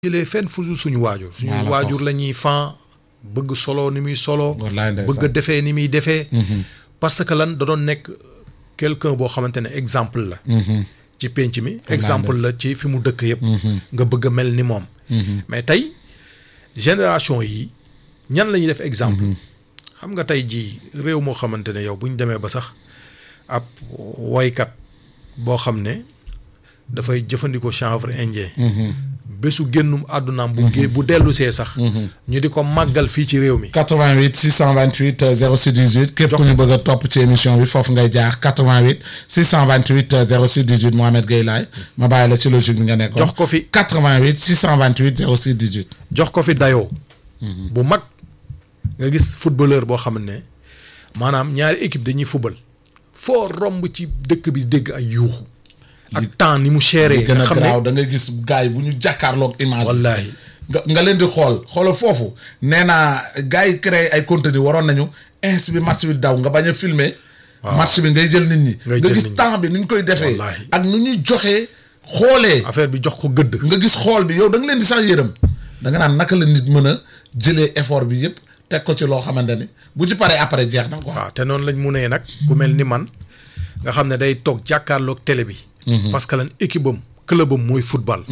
jëlee fenn fu dul suñu waajur suñu Maa la ko waajur wax. la ñuy fan bëgg solo ni muy solo wallaay ndeysaan. bëgg a defee ni muy defee parce que lan da doon nekk quelqu'un boo xamante ne exemple la ci pénc mi exemple la ci fi mu dëkk yëpp nga bëgg a mel ni moom mais tey génération yi ñan la ñuy def exemple xam nga tey jii réew moo xamante ne yow bu ñu demee ba sax ab woykat boo xam ne dafay jëfandikoo chanvre indien bésu génnum àddunaam bu gé bu dellu see sax ñu di ko màggal fii ci réew mi 88 628 euh, 06 18 képp ku ñu bëgg a topp ci émission bi foofu ngay jaar 88 628 euh, 06 18 Mohamed Gueye Laye ma bàyyi la ci logique bi nga nekkoon. jox ko fi 88 628 06 18. jox ko fi dayoo bu mag nga gis footballeur boo xam ne maanaam ñaari équipe dañuy football foo romb ci dëkk bi dégg ay yuuxu ak temps ni mu chéré li gën nga a xam garaaw ne da ngay gis gars yi bu ñu jàkkaarloog image. bi. wallaahi nga nga leen di xool xoolal foofu nee naa gars yi créé ay contenu waroon nañu ins bi match bi daw nga bañ a filmer match bi ngay jël nit ñi. Ngay nga jël gis nit ñi. temps bi ni ñu koy defee. Wallaahi. ak nu ñuy joxee xoolee. affaire bi jox ko gëdd nga gis xool bi yow da nga leen di sax yërëm da nga naan naka la nit mën a jëlee effort bi yëpp teg ko ci loo xamante ni bu ci paree après jeex na quoi. waaw te noonu lañ munee nag ku mel ni man nga xam ne day toog jàkkaarloog télé bi parce que lan équipe am club am mooy football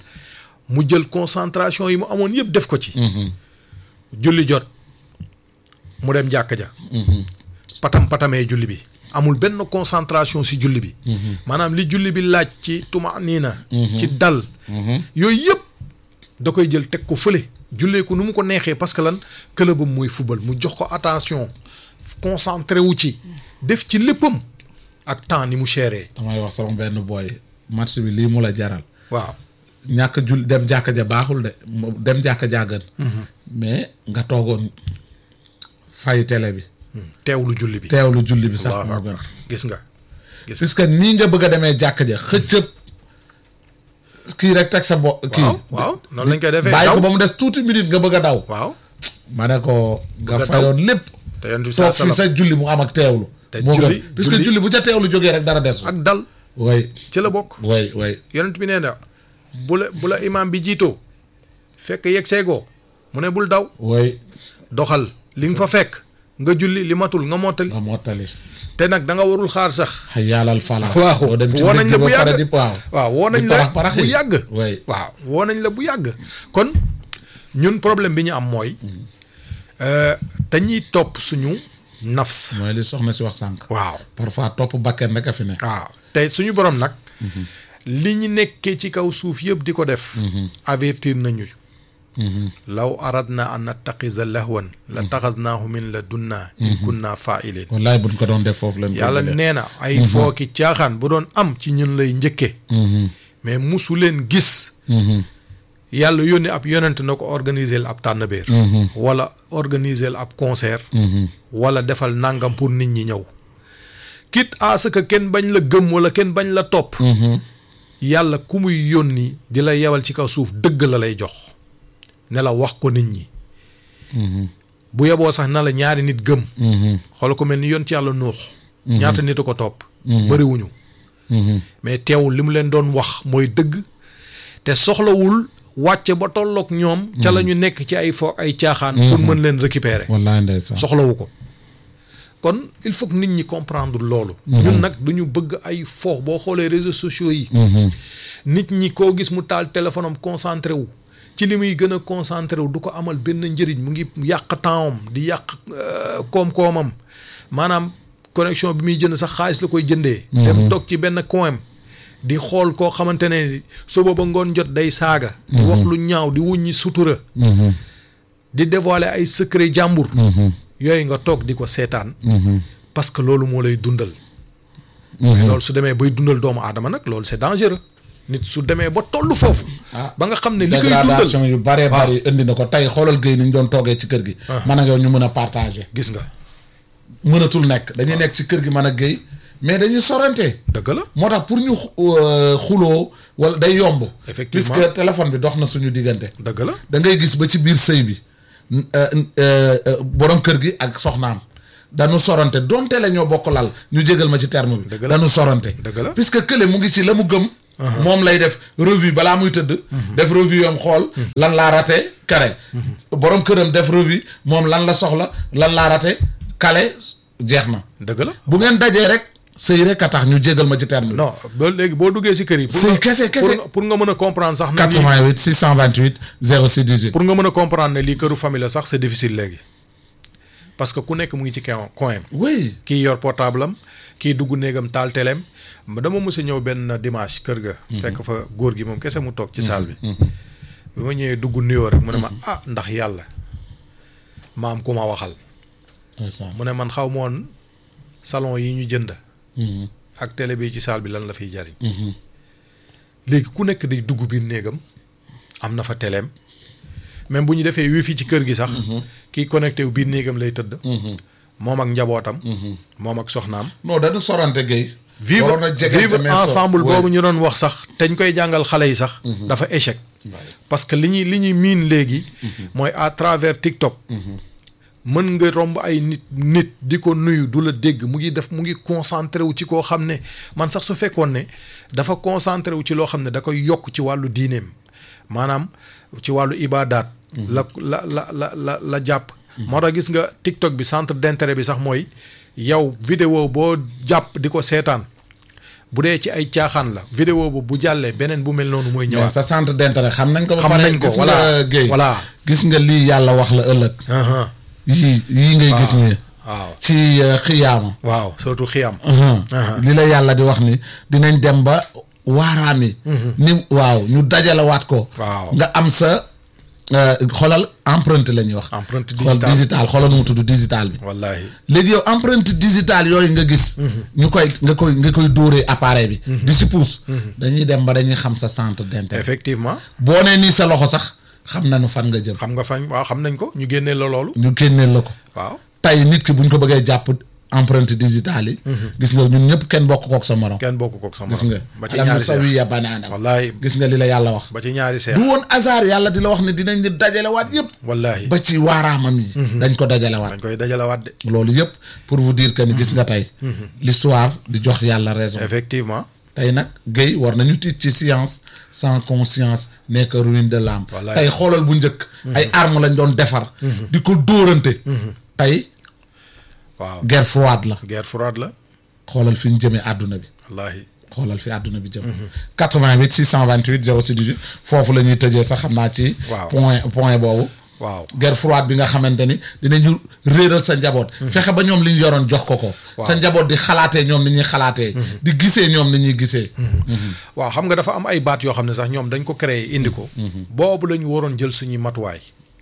mu jël concentration yi mu amoon yëpp def ko ci julli jot mu dem jàkka ja patam patamee julli bi amul benn concentration si julli bi maanaam li julli bi laaj ci tuma nii na ci dal yooyu yëpp da koy jël teg ko fële jullee ko nu mu ko neexee parce que lan clubam mooy football mu jox ko attention concentré wu ci def ci léppam ak temps ni mu chéré damay wax sama benn boy match bi lii mu la jaral waaw ñàkk jul dem jàkka ja baaxul de mo- dem jàkka ja gën mais nga toogoon fay télé bi teewlu julli bi teewlu julli bi sax Allahu moo gën akbar. gis nga gis puisque nii nga bëgg a demee jàkka ja xëccëb kii rek teg sa bo kii waaw waaw noonu lañ koy defee bàyyi daw ko ba mu des tuuti minute nga bëgg a daw waaw ma ne ko nga daw. fayoon lépp te yonent bi toog saa fii sa julli mu am ak teewlu Te moo julli- gën puisque julli- julli bu ca teewlu jógee rek dara des ak dal way ci la bokk way way yonent bi nee na bu la bu la imaam bi jiitoo fekk yegg seegoo mu ne bul daw way doxal li nga fa fekk nga julli li matul nga mottali nga mottali te nag da nga warul xaar sax xay yàllal fala waaw boo dem ci woo nañ la mbir bu ba pare yàgg di waaw waaw woo nañ di la parax parax bu yi. yàgg way waaw woo nañ la bu yàgg kon ñun problème bi ñu am mooy euh, dañuy topp suñu nafs mooy li soxna si wax sànq waaw parfois topp bakken rek a fi ne waaw te suñu borom nag li ñu nekkee ci kaw suuf yëpp di ko def avertir nañu law aradna an nattaxisa lahwan la taxasnaahu min la dunna in kunna faailin wallaay buñ ko doon def foofu leen yàlla nee na ay fooki caaxaan bu doon am ci ñun lay njëkke mais musu leen gis yàlla yónni ab yonent na ko organiser ab tànnbeer wala organiser ab concert wala defal nangam pour nit ñi ñëw quitte à ce que kenn bañ la gëm wala kenn bañ la topp yàlla ku muy yónni di la yewal ci kaw suuf dëgg la lay jox ne la wax ko nit ñi bu yeboo sax na la ñaari nit gëm xool ko mel ni yoon ci yàlla nuux ñaata nit a ko topp bëriwuñu mais teewul li mu leen doon wax mooy dëgg te soxlawul wàcce ba tolloog ñoom ca la ñu nekk ci ay fo ay caaxaan pour mën leen récupérer wallaay ndeysaan soxlawu ko kon il faut que nit ñi comprendre loolu ñun nag du ñu bëgg ay fo boo xoolee réseaux sociaux yi nit ñi koo gis mu taal téléphone am concentré wu ci li muy gën a concentré wu du ko amal benn njëriñ mu ngi yàq tempsam di yàq euh, koom-koomam maanaam connexion bi muy jënd sax xaalis la koy jëndee dem toog ci benn coin di xool koo xamante ne suba ba ngoon jot day saaga di wax lu ñaaw di wuññi sutura di dévoiler ay secret jàmbur yooyu nga toog di ko seetaan parce que loolu moo lay dundal mais loolu su demee bay dundal doomu aadama nag loolu c'est dangereux nit su demee ba toll foofu ba nga xam ne li koy dundal dégradation yu bare bari indi na ko tey xoolal géey ni ñu doon toogee ci kër gi man ak yow ñu mën a partager gis nga mënatul nekk dañuy nekk ci kër gi man ak géey mais dañuy sorante dëgg la moo tax pour ñu xu- euh, xuloo wala day yomb Effectivement. puisque téléphone bi dox na suñu diggante dëgg la da ngay gis ba ci biir sëy bi n- euh, euh, euh, borom kër gi ak soxnaam dañu sorante donte la ñoo bokk lal ñu jégal ma ci terme bi Dëgg la. dañu sorante Dëgg la. puisque kële mu ngi ci la mu gëm moom lay def revue balaa muy tëdd def revue yom xool lan laa raté kare borom këram def revue moom lan la soxla lan laa raté kale jeex na dëgg la bu ngeen dajee rek sëy rek a tax ñu jégal ma ci terme bi non loolu léegi boo duggee si kër yi. pour Sëy nga- kese, kese. pour nga- pour nga mën a comprendre sax. ne lii 88 628 06 18 pour nga mën a comprendre ne lii këru famille la sax c'est difficile léegi parce que ku nekk mu ngi ci coin coin oui kii yor portable am kii dugg néegam taal teleem dama mës a ñëw benn dimanche kër ga. fekk fa góor gi moom kese mu toog ci salle bi. bi ma ñëwee dugg nuyoo rek mu ne ma ah ndax yàlla ma am ku ma waxal. ndeysaan mu ne man xaw ma woon salon yi ñu jënd. ak télé bi ci salle bi lan la fiy jariñ. léegi ku nekk day dugg biir néegam am na fa téléem même bu ñu defee wifi ci kër gi sax. kii connecté wu biir néegam lay tëdd. moom ak njabootam. moom ak soxnaam. non dañu sorante Guèye vivre waroon a jegante vivre mais so- ensemble oui. boobu ñu doon wax sax te ñu koy jàngal xale yi sax. dafa échec. parce que li ñuy li ñuy miin léegi. mooy à travers TikTok. mën nga romb ay nit nit di ko nuyu du la dégg mu ngi def mu ngi concentré wu ci koo xam ne man sax su fekkoon ne dafa concentré wu ci loo xam ne da koy yokk ci wàllu diineem maanaam ci wàllu ibaadaat. la la la la la la jàpp. moo tax gis nga TikTok bi centre d'intérêt bi sax mooy yow vidéo boo jàpp di ko seetaan bu dee ci ay caaxaan la vidéo boobu bu jàllee beneen bu mel noonu mooy mais ñëwaat. sa centre d'intérêt xam nañ ko ba Xam pare nañ ko, gis voilà, nga Guèye voilà. gis nga lii yàlla wax la ëllëg Aha, yii yii ngay gis nii waaw ci euh, xiyaama waaw surtout xiyam. li la yàlla di wax ni dinañ dem ba waaraam yi ni waaw ñu dajalewaat ko Waaw. nga am sa euh, xoolal empreinte la ñuy wax Empreinte xool digitale. digital xoolal nu mu tudd digital bi wallahi léegi yow empreinte digitale yooyu nga gis ñu koy nga koy nga koy dóoree appareil bi di si pousse dañuy dem ba dañuy xam sa centre d'intérêt effectivement boo nee nii sa loxo sax xam nañu fan nga jëm xam nga fañ waaw xam nañ ko ñu génnee la loolu. ñu génneel la ko waaw tey nit ki buñ ko bëggee jàpp empreinte digitale yi gis nga ñun ñëpp kenn bokk kook sa morom kenn bokk kook sama gis nga ba ci alam ñaari seex nusawiya banaana wallahi gis nga li la yàlla wax ba ci ñaari seex du woon hasard yàlla di la wax ne dinañ di dajalewaat yëpp wallahi ba ci waaraamam yi dañ ko dajalewaat dañ koy dajalewaat de loolu yëpp pour vous dire que ni gis nga tey l'histoire di jox yàlla raison effectivement tey nag Guèye war nañu tiit ci science sans conscience nekk ruine de l'âme Wallaay. tey xoolal bu njëkk ay armes lañ doon defar di ko dóorante tey waaw guerre froide la guerre froide la xoolal fi ñu jëmee àdduna bi wallahi xoolal fi àdduna bi jëm 88 628 06 18 foofu la ñuy tëjee sax xam naa ci Waaw. point point boobu waaw guerre froide bi nga xamante ni dinañu réeral sa njaboot fexe ba ñoom li ñu yoroon jox ko ko sa njaboot di xalaatee ñoom ni ñuy xalaatee di gisee ñoom ni ñuy gisee waaw xam nga dafa am ay baat yoo xam ne sax ñoom dañ ko créer indi ko boobu la ñu waroon jël suñuy matuwaay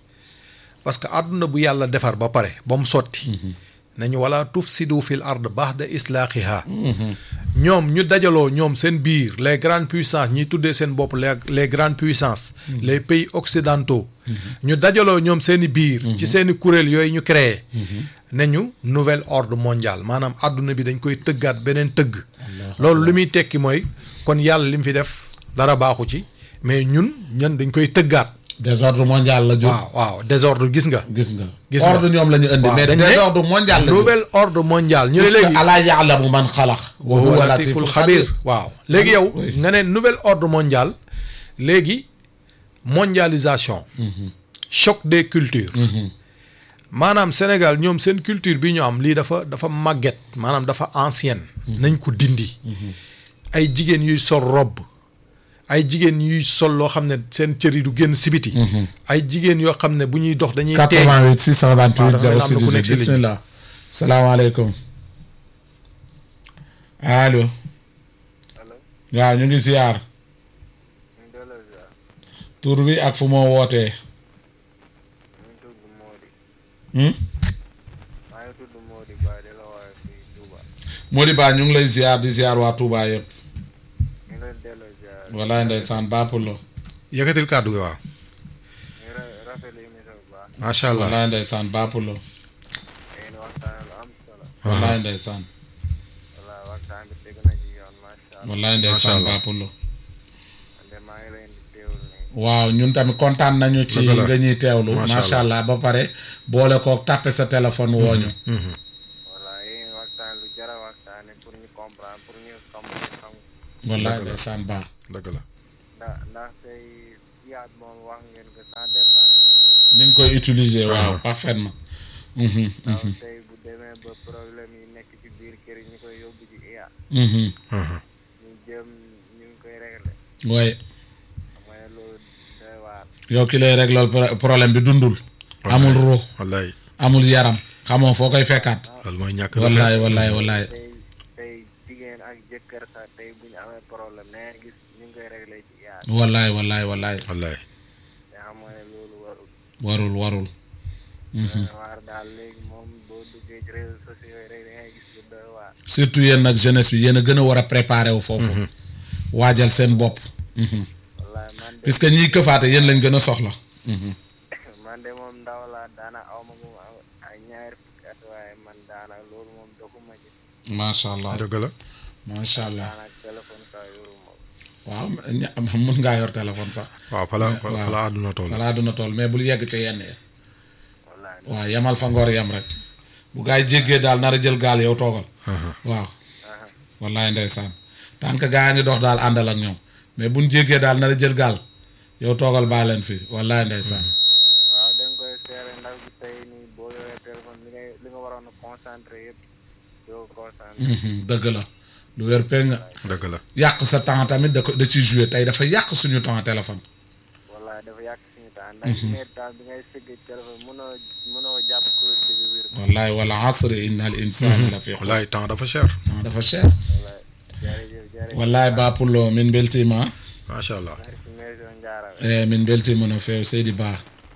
parce que àdduna bu yàlla defar ba pare ba mu sotti nañu wala tufsidu fil ard ba'da islaahiha ñoom ñu dajaloo ñoom seen biir les grandes puissances ñi tuddee seen bopp les les grandes puissances les pays occidentaux ñu dajaloo ñoom seeni biir ci seeni kuréel yooyu ñu créé ne ñu nouvel ordre mondial maanaam àdduna bi dañ koy tëggaat beneen tëgg loolu li muy tekki mooy kon yàlla li mu fi def dara baaxu ci mais ñun ñun dañ koy tëggaat désordre mondial la jóg waaw waaw désordre gis nga gis nga Gis nga. ordre ñoom la ñu indi waaw, mais dañ ne désordre mondial la jóg nouvel ordre mondial ñu ne parce léegi que alaa yaalamu man xalaq wa huwa latiful xabir waaw léegi yow Oui. nga ne nouvel ordre mondial léegi mondialisation choc des cultures maanaam Sénégal ñoom seen culture bi ñu am lii dafa dafa màgget maanaam dafa ancienne nañ ko dindi ay jigéen yuy sol robe ay jigéen yuy sol loo xam ne seen cër yi du génn sibiti ay jigéen yoo xam ne bu ñuy dox dañuy teeg 88 628 waaw, dafa mel ni am na ku 06 nekk si ligne bi. bismillah salaamaaleykum allo allo waaw ñu ngi ziar ñu ngi delloo ziar tur bi ak fu moo wootee ñu ngi tudd Mody hmm? maa ngi tudd Mody Ba di la woowee fii Touba Mody Ba ñu ngi lay ziar di ziar waa Touba yëpp ñu ngi leen delloo ziar walaay ndeysaan bàppalo yëkkatil kàddu gi waaw ñu ngi ra- rafetlu émission bu baax macha allah walaay ndeysaan bàppalo ngeen waxtaan lu am solo walaay ndeysaan wala waxtaan bi tegu na ci yoon macha allah walaay ndeysaan Allah. bàppalo man de maa ngi leen di teewul nii waaw ñun tamit kontaan nañu ci Dëgg la. nga ñuy teewlu Macha macha allah ba pare boole kook tàppe sa téléphone wooñu wala yéen waxtaan lu jara waxtaane pour ñu comprendre pour ñu xam xam wallaay ndeysaan baax dëgg la ndax ndax tey yaat moom wax ngeen ko sans départ ni nga koy ni nga koy utiliser waaw parfaitement Mhm, ndax tey bu demee ba problème yi nekk ci biir kër yi ñu koy yóbbu ci IA mhm. ñu jëm ñu ngi koy réglé waaye xam nga ne loolu doy waar yow ki lay régler pro- problème bi dundul amul ruux wallaay amul yaram xamoo foo koy fekkaat loolu mooy ñàkk wallaay wallaay wallaay tey tey jigéen ak jëkkër sax tey bu ñu amee problème nee nga gis ñu ngi koy réglé ci IA wallaay wallaay wallaay wallaay te xam nga ne loolu warul warul warul doy waar daal léegi moom boo duggee ci réseaux sociaux yi rek da ngay gis lu doy waar surtout yéen nag jeunesse bi yéen a gën a war a préparer wu foofu waajal seen bopp Mhm. wallaay man de puisque ñiy këfaate yéen lañ gën a soxla man de moom ndaw laa daana aw ma gu ma ay ñaari fukki at waaye man daana loolu moom doxuma ci macha allah dëgg la macha allah daana téléphone sax yoruma ko waaw ña- mën ngaa yor téléphone sax waaw fa la fa waaw. fa la àdduna toll falaa duna toll mais bul yegg ca yenn ya wallaay waaw yemal fa ngoor yem rek bu gaa yi jéggee daal nar a jël gaal yow toogal waaw wallaay ndeysaan tant que gaa yi ngi dox daal àndal ak ñoom mais buñ jéggee daal nar a jël gaal yow toogal baa leen fi wallaay ndeysaan waaw da nga koy seere ndax bi tey nii boo yoree téléphone li ngay li nga waroon a concentré yëpp doo concentré Mhm, dëgg la lu wér péng nga dëgg la yàq sa temps tamit da ko da ciy joué tey dafa yàq suñu temps téléphone wallaay dafa yàq suñu temps ndax mais temps bi ngay sëgg téléphone mënoo mënoo jàpp cause bi bi biir wallaay wala asri inna al insana la fi wallaay xus temps dafa cher temps dafa cher wallaay jërëjëf jërëjëf wallaay bapullo min beltima macha allah merci maison Ndiara eh, min beltima no feew seydi ba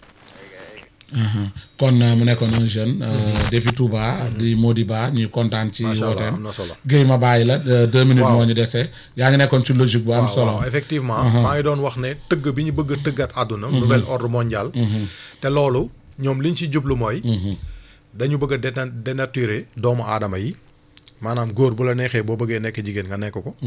aha kon euh, mu nekkoon un jeune euh, depuis Touba di Mody Ba ñuy kontaan ci macha allah wooteem am na solo Guèye ma bàyyi la euh, deux minutes Waaw. moo ñu dese yaa ngi nekkoon ci logique bu am waaw solo waaw effectivement maa ngi doon wax ne tëgg bi ñu bëgg a tëggat àdduna nouvel ordre mondial te loolu ñoom liñ ci jublu mooy dañu bëgg a déna- dénaturer doomu aadama yi maanaam góor bu la neexee boo bëggee nekk jigéen nga nekk ko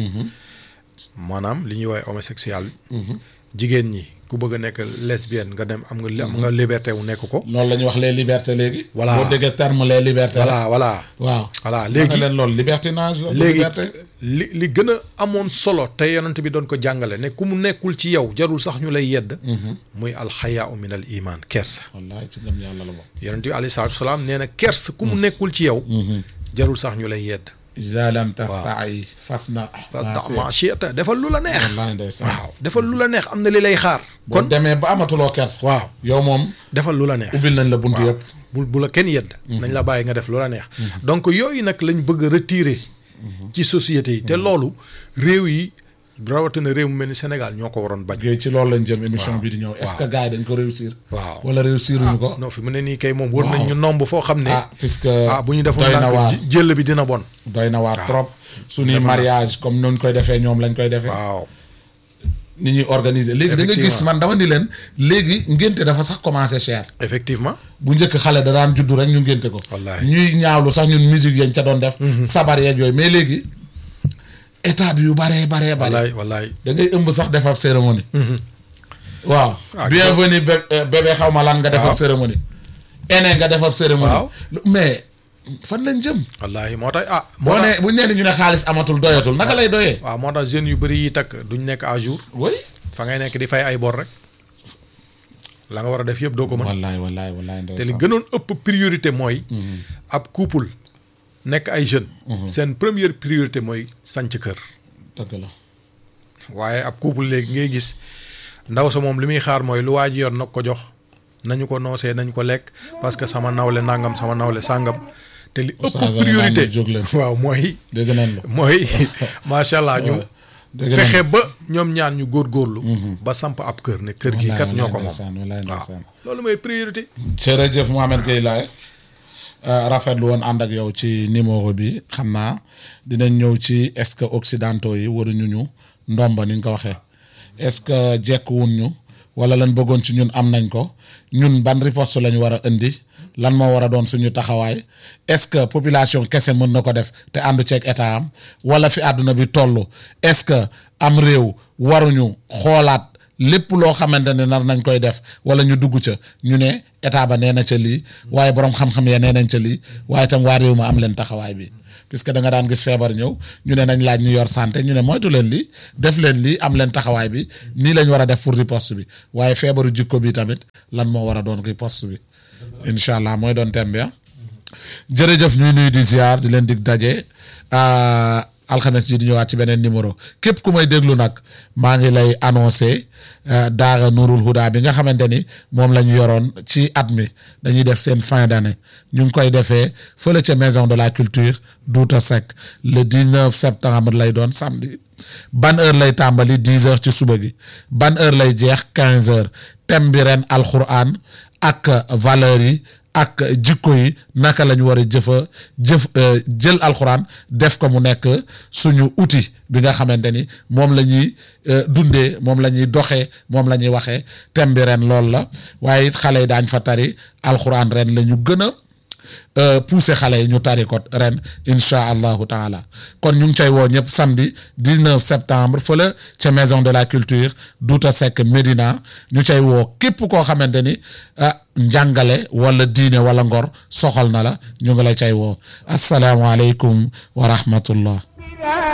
maanaam li ñuy woowee homosexuel jigéen ñi ku bëgg a nekk lesbienne nga dem am nga li- am nga liberté wu nekk ko loolu la ñuy wax les libertés léegi Voilà. boo déggee terme les libertés la voilà voilà waaw voilà léegi léegi leen loolu libertinage la léegi liberté li li gën a amoon solo te yonent bi doon ko jàngale ne ku mu nekkul ci yow jarul sax ñu lay yedd muy alxayaau min al iman kersa wallaay ci gëm yàlla la bokk yonent bi alayhi salaatu wasalaam nee na kersa ku mu nekkul ci yow jarul sax ñu lay yedd iza lam tasta'i fasna fasta ma shi'ta defal lu la neex wallaay ndeysaan waaw defal lu la neex am na li lay xaar boo kon demee ba amatuloo kers waaw yow moom defal lu la neex ubbil nañ la bunt yëpp bu bu la kenn yedd nañ la bàyyi nga def lu la neex donc yooyu nag lañ bëgg a retirer ci société yi te loolu réew yi rawatina réew mu mel ni Sénégal ñoo ko waroon bañ Guèye ci loolu lañ jëm émission bi di ñëw est-ce que gars yi dañ ko réussir waaw wala réussiruñu ko non fi mu ne nii kay moom wër Waaw. nañ ñu nomb foo xam ne ah puisque ah bu ñu defoon doy na waar ndànk jël bi dina bon doy na waar trop suñuy mariage comme noonu koy defee ñoom lañ koy defee waaw ni ñuy organiser léegi da nga gis Effectivement. man dama ni leen léegi ngénte dafa sax commencé cher effectivement bu njëkk xale da daan juddu rek ñu ngénte ko Wallaahi. ñuy ñaawlu sax ñun musique yañ ca doon def sabar yeeg yooyu mais léegi état bi yu baree baree bare wallaay wallaay da ngay ëmb sax def ab cérémonie waaw Ah, bienvenue bé- euh, bébé xaw ma lan nga def ab Waaw. cérémonie ene nga def ab cérémonie Waaw. Lu- mais fan lañ jëm wallaay moo tax ah moo boo tax ne bu ñu nee ñu ne xaalis amatul doyatul naka lay doyee waaw moo tax jeunes yu bëri yi takk duñ nekk à jour oui fa ngay nekk di fay ay bor rek la nga war a def yëpp doo ko mën wallaay wallaay wallaay te li ndeysaan gënoon ëpp priorité mooy ab couple nekk ay jeunes seen première priorité mooy sanc kër dëgg la waaye ab couple léegi ngay gis ndaw sa moom li muy xaar mooy lu waa ji yor nag ko jox nañu ko noosee nañu ko lekk parce que sama nawle nangam sama nawle sàngam te li Oustaz ëpp Alioune priorité jóg leen. waaw mooy dégg nañ la mooy macha allah ñu dégg nañ fexe ba ñoom ñaan ñu góorgóorlu ba samp ab kër ne kër gi wallaay kat ñoo ko wallaay moom ndeysaan wallaay waaw ndeysaan loolu mooy priorité jërëjëf Mohamed Gueye Laye rafetlu woon ànd ak yow ci numéro bi xam naa dinañ ñëw ci est-ce que occidentaux yi waruñu ñu ndomba ni nga ko waxee est-ce que jekkuwun ñu wala lan bëggoon ci ñun am nañ ko ñun ban riposte lañ war a indi lan moo war a doon suñu taxawaay est-ce que population kese mën na ko def te àndu ceeg état am wala fi àdduna bi toll est-ce que am réew waruñu xoolaat lépp loo xamante ne nar nañ koy def wala ñu dugg ca ñu ne état ba nee na ca lii waaye borom xam-xam ya nee nañ ca lii waaye itam waa réew ma am leen taxawaay bi puisque da nga daan gis feebar ñëw ñu ne nañ laaj ñu yor santé ñu ne moytu leen lii def leen lii am leen taxawaay bi nii lañ war a def pour riposte bi waaye feebaru jikko bi tamit lan moo war a doon riposte bi incha allah mooy doon thème bi ah jërëjëf ñuy nuyu di ziar di leen dig daje alxames yi di ñëwaat ci beneen numéro képp ku may déglu nag maa ngi lay annoncé daara Nurul Huda bi nga xamante ni moom la ñu yoroon ci at mi dañuy def seen fin d'année ñu ngi koy defee fële ca maison de la culture Douta Seck le 19 septembre lay doon samedi ban heure lay tàmbali 10 heures ci suba gi ban heure lay jeex 15 heures thème bi ren alxuraan ak valeurs yi ak jikko yi naka la ñu war a jëfa jëf jël alxuraan def ko mu nekk suñu outil bi nga xamante ni moom la ñuy dundee moom la ñuy doxee moom la ñuy waxee thème bi ren loolu la waaye it xale yi daañ fa tari alxuraan ren la ñu gën a pousser xale yi ñu tari ko ren incha allahu taala kon ñu ngi cay woo ñëpp samedi 19 septembre fële ca maison de la culture Douta Seck Médina ñu cay woo képp koo xamante ni ah njàngale wala diine wala ngor soxal na la ñu ngi la cay woo asalaamualeykum wa rahmatullah